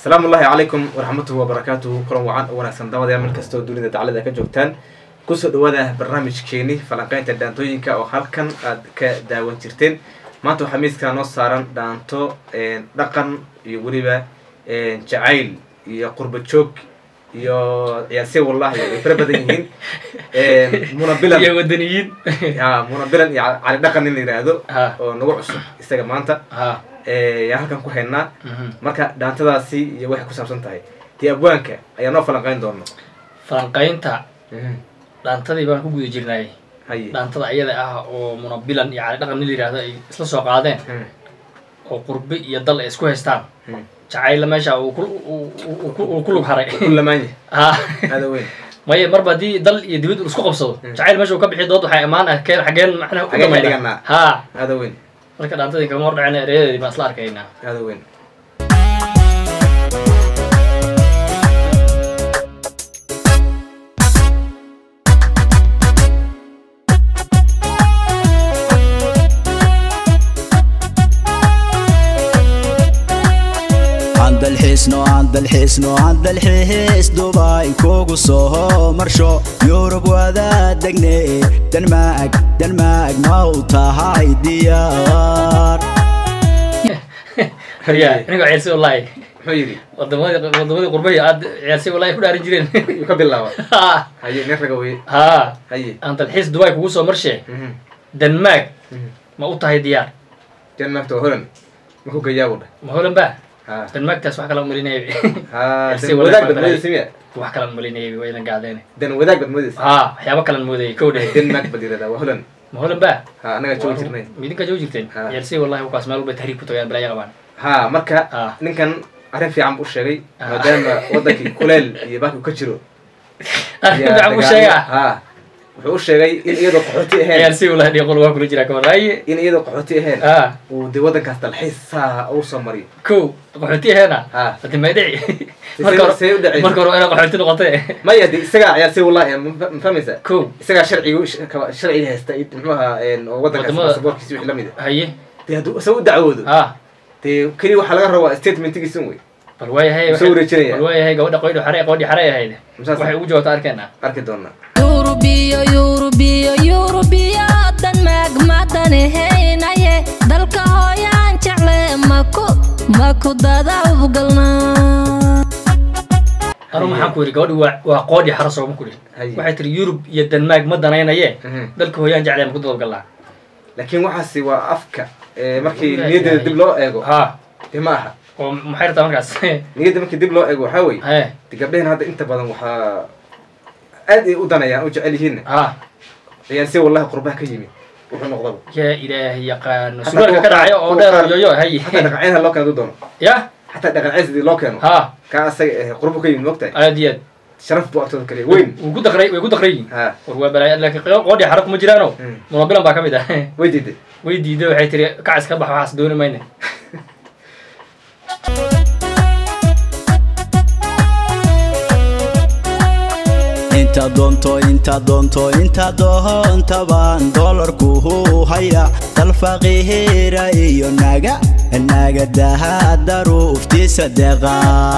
asalaamu ullahi calaykum waraxmatuhi wabarakaatuhu kulan wacan oo wanaagsan dabadayaal meel kasta oo dunida daclada ka joogtaan kusoo dhawaada barnaamijkeeni falanqeynta dhaantooyinka oo halkan aad ka daawan jirteen maanta waxaa miiskaa noo saaran dhaanto dhaqan iyo weliba jacayl iyo qurba joog iyo ciyaarse wallahi ay fara badan yihiin muna bilan iyo wadaniyiin ya muna bilan iyo cali dhaqan in la yidhaahdo ha oo nagu cusub isaga maanta ha yaan halkan ku haynaa mhm. marka dhaantadaasi iyo waxay ku saabsan tahay dee abwaanka ayaa noo falanqeyn doona falanqaynta dhaantadii baan ku guda jirnay haye dhaantada ayada ah oo munabilan iyo cali dhaqan nin la yidhahdo ay isla soo qaadeen Hmm. oo qurbe iyo dal ay isku haystaan Hmm. jacayla meesha uu ku- uu- uu ku- uu ku lug haray ku lamaanya ha aada weyn maya marba haddii dal iyo dibad uu isku qabsado Hmm. jacayl meesha uu ka bixi dood waxay imaan ah keen xageen macnaha u Xageen ka damayna dhiganaa. ha aada weyn marka dhaantadii kama hor dhaceen ereyadeedii baan isla arkaynaa aada weyn andalxiisno andalxiisno andalxiis dubay kugu soo marsho yurub wada degne denmaag denmaag ma u tahay diyaar ya inigo ciyaarsi wallahi muxuu yidhi wadamadii wadamadii qurbahi aad ciyaarsi wallahi ku dhaarin jireen yuu ka bilaaba ha haye nin raga weye ha haye aan dalxiis dubai kugu soo marshee Mhm. denmaag Mhm. ma u tahay diyaar jannaagta waa holan markuu gayaabu dhah ma holan ba ha denmaagtaas wax kala malinayay ha Si dan wanaag wadaag baa bad moodaysa miya wax kala malinayay waa idan gaadeen dan wadaag bad moodaysa ha waxyaabo kalan moodayay kow dheh denmark bad yirahdaa waa holan ma holan ba ha annaga joogi jirnay midinka joogi jirteen Ha. ciyaarsi wallahi wakaas meel walba tahriib ku tagayaan balaya qabaan ha marka ha ninkan arrin fiican buu sheegay Ah. maadaama wadankii kuleel iyo baaki uu ka jiro arrin ayaa fiican buu dagaallo- sheegaa ha wuxuu u sheegay in iyadoo qaxooti ahayn ciyaarsi wallahi dhiiqol waa kula jiraa kawan haye in iyadoo qaxooti ahayn ha uu dee waddankaas dalxiis saa uu soo mariyo kow qaxooti aheena ha hadi may dhici See- marka hore see u dhacaysa? marka hore waa inaa qaxooti noqotee maya de isagaa ciyaarsi wallahi ma ma fahmaysa kow isagaa sharciga sharciga haysta iyo muxuu ahaa een, oo waddankaas Wadamada- baasaboorkiisa wixii la mid ah haye dee hadduu isaga u dacwoodo ha dee keliya waxaa laga rabaa statementigiisa wey bal waayahay Soo wareejinaya. bal waayahay gabadha qoydho xare qoydhi xare ahayd Musaas- waxay ugu jawaabta arkeenaa arki doonaa yurubiyo yurubiyo yurubiyo denmaag madanahaynaye dalka hooyaan jecle maku maku dadawgalnaa anu maxaan ku yidhi gabadhi waa waa qoodhi xare sooma ku dhihin Haye. waxay tiri yurub iyo denmaag ma danaynaye Mhm. dalka hooyaan jeclee ma ku dadabgalnaa laakiin waxaasi waa afka ee, markii Ilaahay. niyaddeeda dib loo eego ha dee ma aha oo maxay rabtaa markaas niyadda markii dib loo eego waxaa wey he de gabdhahan hadda inta badan waxaa aad ay u danayaan u jecel yihiinna ha ciyaarsi wallahi qurbaha ka yimid wuxuu noqdaba yaa ilaahay yaqaano Hataa surwaalka ka kuwa dhacay qaar- oo kuwa dheer qaar- yoyo haye xataa dhaqanceyn ha loo keeno doono ya xataa dhaqanceyn sidii loo keeno ha kaa asaga eh, qurbo ka yimid mogtahay aad iyo aad sharaf buu agtooda kaliya weyn wuu ku daqray way ku daqrayiin ha war waa balaayo laakiin qoodhi xare kuma jiraano Mm. munabilan baa ka mid ah way diiday way diiday waxay tiri kacis ka bax waxaas dooni mayne inta doonto inta doonto inta doontabaan doolarku huu haya dal faqiira iyo naga nagadaha daruuftiisa deqa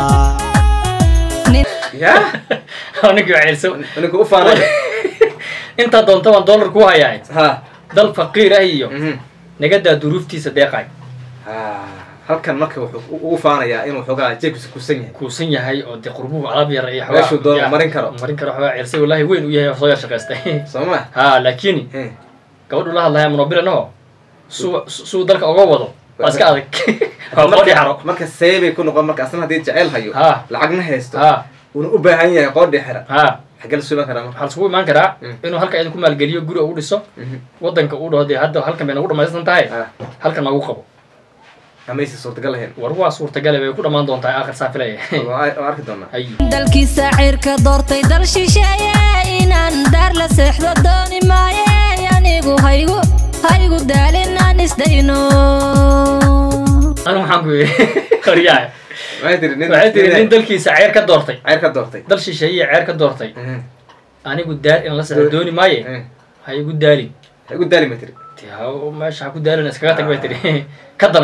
ya ninkii waa ceelso ninka u faanay intaa doonta baan doolar ku hayaa ha dal faqiir ah iyo mhm. nagadaa duruuftiisa deeqay ha halkan marka wuxuu u- ugu faanayaa inuu xoogaa jeebkiisa kusan yahay kuusan yahay oo dee qurbuhu alaab yar iyo Meeshuu doono ya, marin karo. marin karo waxbaa ceelsay wallahi weyn u yahay oo soo yar shaqaystay soo ma ha laakiin Eh, gabadhu la hadlaya munabilan oo suu suu dalka oga wado waa iska adag waa qoodhi xaro marka see bay ku noqon marka asna haddii jecel hayo ha lacagna haysto ha uuna u baahan yahay qoodhi xira ha xagee la suuban karaa marka waxaa isugu imaan karaa Mm. inuu halka idinku maalgeliyo guri ugu dhiso Mhm. wadanka uu dhaho dee hadda halkan bay nagu dhamaysan tahay ha halkan nagu qabo amaysi suurtagal lahayn war waa suurtagale bay ku dhammaan doontaa aakhir saa filaya waa waa arki doonaa hay dalkiisa cirka doortay dal shisheeye inaan daar la seexdo dooni maaye anigu haygu haygu daalinaan isdayno anu maxaan ku yidhi qoryaha waxay tiri nin waxay tiri nin dalkiisa ceer ka doortay ceyr ka doortay dal shisheeye ceer ka doortay Mhm. anigu daar in la seexdo dooni maaye Eh, ha igu daalin ha igu daali ma tiri Dee ha- meesha ha ku daalin iskaga tag bay tiri ka danayso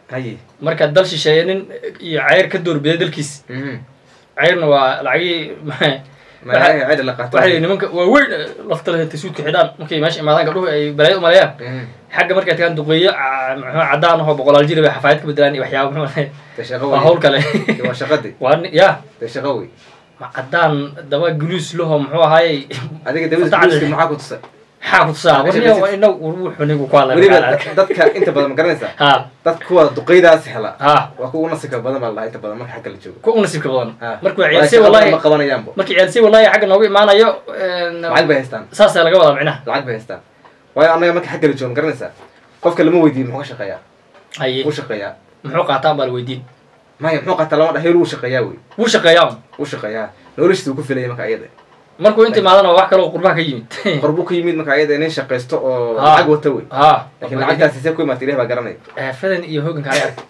haye marka dal shisheeye nin iyo ceyr ka doorbiday dalkiis Mhm. ceyrna waa lacagii magaca cida la qaato waxay yihi nimanka waaweyn lafta leh tasuudka xidhaan markay meesha imaadaan gabdhuhu ay balaayo umaleeyaan Mhm. xagga markay tagaan duqeeyo ca- muxuu cadaan ahoo boqolaal jir bay xafaayad ka bedelaan iyo waxyaaba muxuu dee shaqo waa wey hawl kale waa shaqadii waa ni- ya dee shaqo wey ma cadaan daba guluus laho muxuu ahaayey adiga dawladda Fatacad guuska leh. maxaa ku tusay maxaa ku tusaa Meesha warniyo basis. inagu wuxuu nigu ku hadlay weliba markaan arkay. dadka inta badan ma garanaysaa ha dad kuwa duqeydaas hela ha waa kuwa nasibka badan baa la dhahaa inta badan marka xagga la joogo ku nasiibka badan Ha. markuu Waayo ceelsay shaqo wallahi ma qabanayaanbo markii ceelsay wallahi xagga noogu imaanayo een, lacag bay haystaan saasaa laga wadaa micnaha lacag bay haystaan waayo annaga marka xagga la joogo ma garanaysaa qofka lama weydiin muxuu ka shaqeeyaa haye wuu shaqeeyaa muxuu qaataan baa la weydiin maya muxuu qaataa lama dhaheer wuu shaqeeyaa wey wuu shaqeeyaa un. wuu shaqeeyaa noloshiisa wuu ku filaya marka ayada markuu inta imaadana waa wax kale oo qurbaha ka yimid qorbuu ka yimid marka ayada nin shaqaysto oo Ha. lacag wata wey ha laakiin lacagtaasi see ku imaata ilaah baa garanaya aafadan iyo hooganka ale ark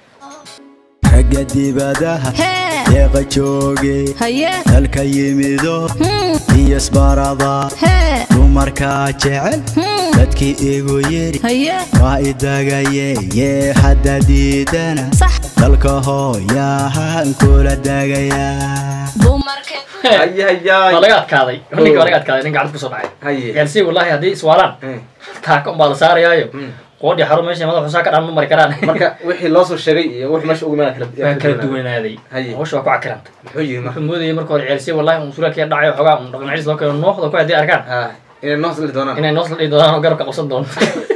ragga dibadaha hee deeqa jooge haye dalka yimido hmm, iyo isbarada hee dumarkaa jecel hmm, dadkii igu yidhi haye waa idagaye yee hadda diidana sax dalka hooyahan kula dagayaa dumarka haye waa hayaay laga adkaaday ninka waa laga adkaaday nin gacanta kusoo dhacay haye ceelsay wallahi hadday iswaalaan Eh, taaka unbaa la saarayaayo mm. qoodhi xaro meesha madax xusaa ka dhaan ma mari karaan marka wixii loo soo sheegay iyo wixii meesha ugu imaada kala waa kala duwanaaday Haye. hawsha waa ku cakiranta muxuu yiri marka wuxuu moodayay marka hore ceelsay wallahi un suraalkii dhacayo xogaa un dhaqan ciis loo keeno nooxda ku haddii arkaan ha inay noos li doonaan inay noos la dhihi doonaan oo garabka qabsan doono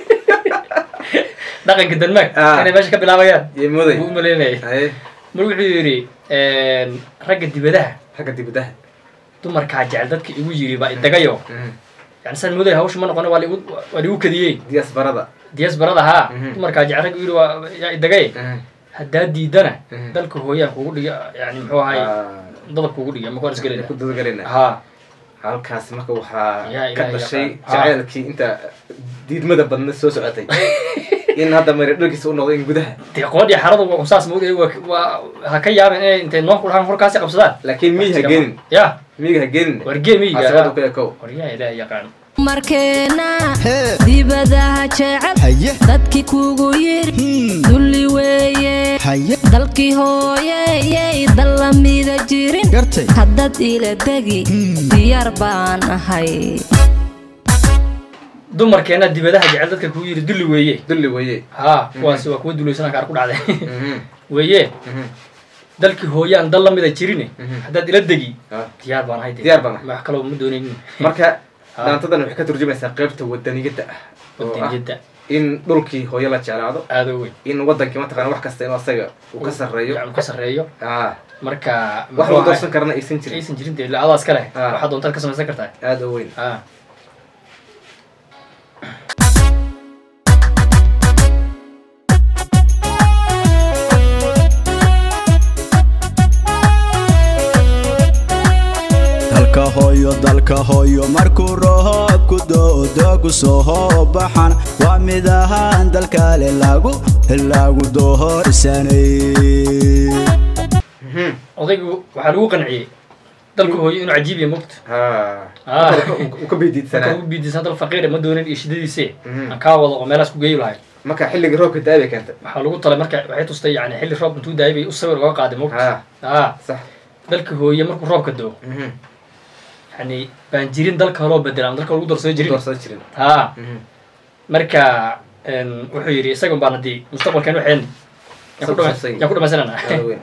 dhaqanka denmark Ah. inay meesha ka bilaabayaan iyo mooday buu u maleynayay haye mar wuxuu yidhi ragga dibadaha ragga dibadaha dumarkaa jecel dadka igu yiri baa idagayo Mhm. yani saan moodaya hawsha ma noqone waa ligu waa ligu kadiyey diyaas barada diyas barada haa Mhm. dumarkaa jecel ragga igu yiri waa yaa idagay Mhm. haddaa diidana Mhm. dalka hooyaan kugu dhiga yani muxuu ahay Ah, dadab kugu dhiga ma kuwan ku isgelina dadagalina haa halkaas marka waxaa Yaa ka Ilaahay dhashay yaqaan. Ha. jaceylkii inta diidmada badna soo socotay in hadda mari dharkiisa u noqdo in gudaha dee qoodhii xarada waa saas moodaya waa waa ha ka yaabin inay intay noo ku dhahaan horkaasi qabsadaan laakiin miyi ha geenin ya miyiga ha geenin wargee miyiga asabada ku ekow waryaa ilaahay yaqaan markeena hee dibadaha jecel haye dadkii kugu yiri hmm, dulli weeye haye dalkii hooyeyey dal lamida jirin gartay haddaad ila degi Hmm. diyaar baan ahay dumarkeena dibadaha jecel dadka kugu yiri dulli weeye dulli weeye haa kuwaasi waa kuwa dulaysan kaar ku dhacday Mhm. weeye Mhm. dalkii hooyaan dal lamida jirine Mhm. haddaad ila degi Ah. diyaar baan ahay dee. Diyaar baan ahay. wax kaloo ma doonaynin marka Ha. dhaantadan waxay ka turjumaysaa qaybta wadaniyadda ah oo ah wadaniyadda in dhulkii hooyo la jeclaado aada u weyn in wadankii mataqana wax kasta inuu asaga uu ka sarreeyo yani ka sarreeyo ah marka wax muxuu lagu ahay- doorsan karana aysan jirin aysan jirin dee adaas kale Ah. waxaad doontaad ka samaysan kartaa aada u weyn ah dalka hooyo dalka hooyo markuu roobku doodogu soo baxan waa mid ahaan dalkale lagu lagu doorsanay Mhm. odaygu waxaa lagu qanciyey dalka hooyo inuu cajiib yahay mogta ha Ah. uu ka biidiidsanaa marka ugu biidisan dal faqiira ma doonin iyo shidadiise Mhm. aan kaa wado oo meelaas ku geeyi lahay marka xilligii roobka da bay keentay waxaa lagu talay marka waxay tustay yani xilli roob intuu daayay bay u sawir uga qaaday mogta ha ah sax dalka hooye markuu roobka doo Mhm. yani baan jirin dalka kaloo bedelaan dalka lagu darsado jirin doorsan jirin ha Mhm. marka een, wuxuu yidhi isagun baan haddii mustaqbalkeen waxeen yaan ku dhama- Sabsabsay. yaan ku dhamaysanana aada u weyn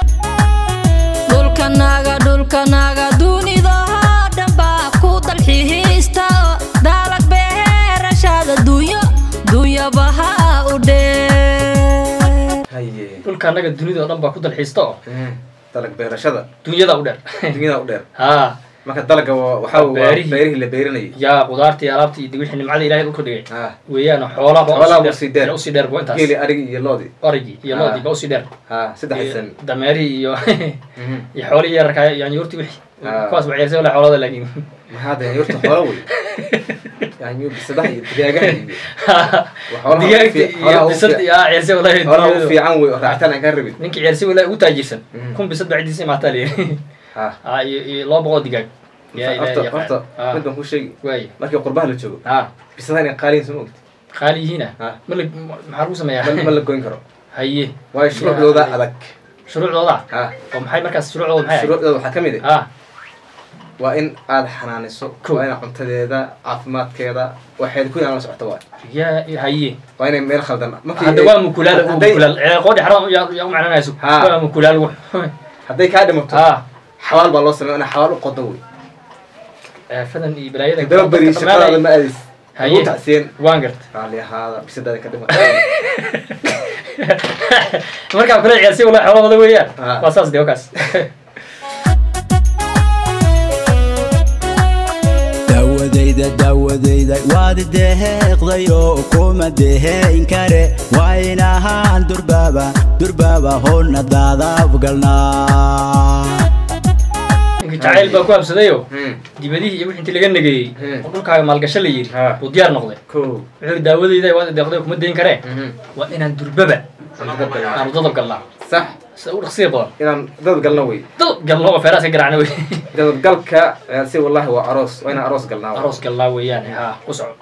dhulkanaga dhulkanaga dunidahoo dhan baa ku dalxiista dalag beerashada dunyo dunyabaha u dhee haye dhulka annaga dunida oo dhan baa ku dalxiista oo Mhm. dalag beerashada dunyada u dheer dunyada u dheer ha marka dalaga waa waxaa waa Beerihii. beerihii la beerinayay yaa qudaartii alaabtii iyo wixii nimcada ilahay dhulka dhigay ha weeyaan xoolaa baa Xoolaha usii baa usii dheer. dheer usii dheer bo intaas geeli arigi iyo loodii origii iyo Ah. loodii baa usii dheer ha saddex iyo san dameerihii iyo Mhm. iyo xoolihii yararkaa yaanyuurtii wixii Ah. kuwaas baa ciyaarsa wala xoolada laakiin maxaa de yurta xoolo wey yaanyo bisadaha iyo digaagaha iyo xoolaha ugu digaagta fiic- iyo xoolaha ugu bisad fiic- iyo ah, ciyaarsa walahi xoolaha ugu dunyadu. fiican wey oo raacitaan aan kaa rabin ninkii ciyaarsa walahi ugu taajirsan Mhm. kun bisad baa ciddiisa imaataa layiri ha ah iyo iyo laba boqol digaag yaa ilaahay horta yaqaan horta ah mid baan ku sheegi waay markii qurbaha la joogo ah bisadaha inay qaaliyin soo mogti qaali yihiina Ah. ma la maxaa lagu sameeyaa ma ma la goyn karo haye waayo shuruucdooda adag shuruucdooda ha oo maxay markaas shuruucdooda maxay ahayd? shuruucdooda waxaa ka mid ah ah waa in aada xanaaniso Cool. waa ina cuntadeeda caafimaadkeeda waxeed ku inaan la socoto waay ya haye waa inay meel khaldan markii hadda ay- waa mukulaal waa hadday- mukulaal ee qoodhi xaram yaa yaa u macnanayso Ha. waa mukulaal wu hadday kaa dhimato ha xawaal baa loo sameeya inaa xawaal u qodo wey aafadan iyo balaayada toddoba beri shaqadaada ma aadis Haye. ugu tacsiyen waan garta raalli ahaada bisadaada ka dhimata markaa kula ciyaarsi wala xoolahooda weeyaan Ha. waa saas de wakaas daawadayda daawadayda waad deheeqday oo kuma deheyn kare waa in ahaan durbaaba durbaaba howna daadaabgalnaa ninka jacayl baa ku habsadayo Hmm. dibadihii iyo wixii intii laga negeeyey Hmm. oo dhulkaaga maalgasho la yidhi Ha. uu diyaar noqday ko wuxuu yidhi daawadayda waad deeqday kuma dayn karee Mhm. waa inaan durbaba aanu dadab galnaa sax sida u dhaqsiya badan inaan dad galno wey dadab galno oo feeraas ka garaacna wey dadadgalka si wallahi waa aroos waa inaan aroos galnaa aroos galnaa weeyaan ha ku soco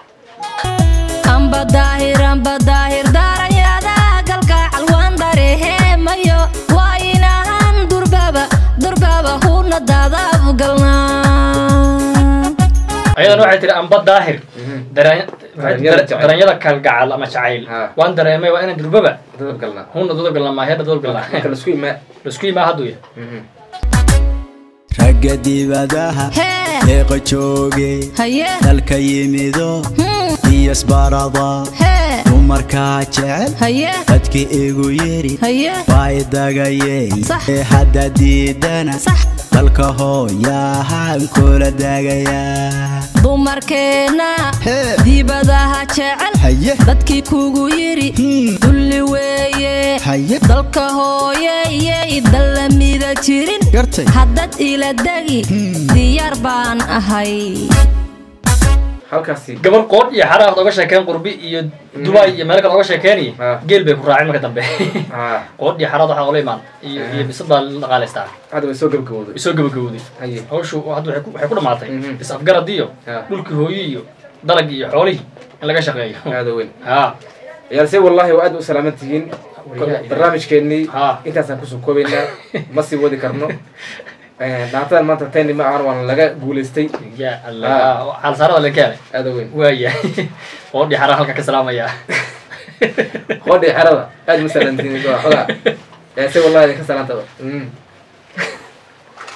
amba daahir amba daahir daaranyada galgaacal waan dareehemayo waa inahan durbaba durbaba huna daadaab galnaa ayadana waxay tihi amba daahir Mhm. dareen- Dareenyada jacayl. dareenyada kalgacal ama jacayl Ha. waan dareemay waa inaan durbaba dadad galnaa huna dadab galnaa maaheedha dadab galnaa marka laisku imaa laisku yimaa hadduu ya Mhm. ragga dibadaha hee deeqa jooge haye dalka yimido Hmm, iyo isbarada hee dumarkaa jecel haye dadki igu yidhi haye waa idagayey Sax. ee hadda diidana sax dalka hooyahaan kula dagayaa dumarkeenna Hee. dibadaha jecel haye dadkii kugu yidhi Hmm. dulli weeye haye dalka hooyeyey dallamida jirin gartay haddad ila degi Hmm. diyaar baan ahay halkaasi gabar qoodh iyo xaraafad oga sheekeen qurbi iyo dubai iyo meel kale oga sheekeeniy Ha. geel bay ku raaceen marka dambe ha qoodh iyo xaraad waxaa ola imaan iyo iyo bisad baa la dhaqaalaystaa hadda way soo gabgabowday isoo gabagabowday haye hawshu hadda waxay ku- waxay ku dhamaatay Mhm. is-afgarad iyo Ha. dhulkii hooyi iyo dalagii iyo xoolihii in laga shaqeeyo aada weyn ha ciyaalse wallahi waa aad u salaaman tihiin Wariyaha barnaamijkeennii Ha. intaasaan kusoo koobaynaa ma sii wadi karno dhaantadan maanta tayni ma ahan waana laga guulaystay ya allah xaalsaarada la keenay aada weyn waaya qoodhii xaraa halka ka salaamaya qoodhii xerada aad ma salaantiin xogaa ciyaalse wallahi idinka salaantaba Mm.